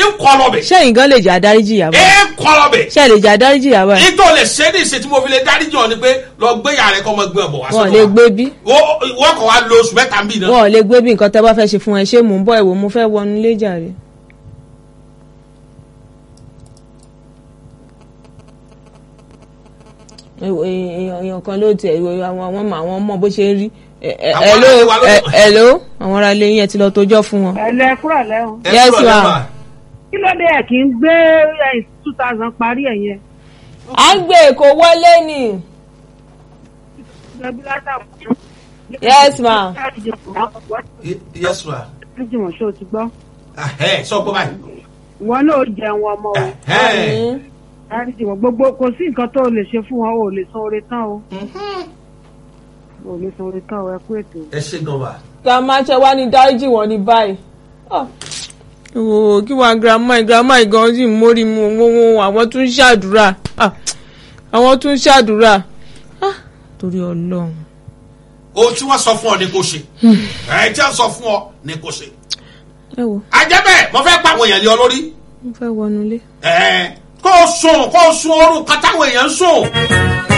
ń kọ́ lọ́bẹ̀ sẹ́yìn gan lè jà dáríjì ìyá ẹ báyìí ń kọ́ lọ́bẹ̀ ṣe lè jà dáríjì ìyá báyìí nítorí lè ṣe ní ìṣe tí mo fi lè dáríjì ọ ni pé lọ gbé yàrá rẹ kọ́ ọmọ gbé ọ̀bọ̀ wá wọn ò sọ́dọ̀ lè wa. gbé bí Wo- wọ́n kọ̀ wá lo oṣù mẹ́ta ń bì náà wọn ò lè gbé bí nǹkan tẹ́ bá fẹ́ ṣe fún ẹ ṣé mò ń bọ̀ ẹ̀wò mo fẹ́ wọnú ilé jàre. Èwo- èèyàn èèyàn kan ló tiẹ̀ ìwé àwọn àwọn ọmọ àwọn ọmọ bó ṣe ń rí Ẹ- ẹ- Àwọn hello aráàlú wa ló- ẹ- hello àwọn ará ilé yẹn ti lọ tójọ́ fún wọn. ẹlẹ kúrò lẹ́hùn. Ẹ Yes, kúrò ma'am. lẹ́wà. kí ló dé ẹ̀ kí n gbé two thousand parí ẹ̀ yẹn. à ń gbé èkó wọlé ni. Yes, ma'am. Ye- yes ma Jùmọ̀ ṣé o ti gbọ́? Ahẹ́, sọ pé báyìí Ìwọ náà ó jẹun ọmọ o. Ahẹ́. Mm. Dáríjì wọn gbogbo kò sí nǹkan tó o lè ṣe fún wọn o ò lè san oore tán o. O ò lè san oore tán o ẹ kú ètò. ẹ ṣe gan wa. grandma ṣe wá ní dáríjì wọn ní báyìí. ooo kí wàá grandma grandma gan sì ń mórí mu owó àwọn tún ń ṣàdúrà Ah, àwọn tún ń ṣàdúrà Ah, torí ọlọ́run. ohun tí wọ́n sọ fún ọ ni kò ṣe ẹ tí wọ́n sọ fún ọ ni kò ṣe. ẹ wo àjẹbẹ mo fẹ́ pa àwọn èèyàn lé ọ lórí. mo fẹ́ wọnú ilé. ẹ kó o sùn kó o sùn oorun kan táwọn èèyàn ń sùn.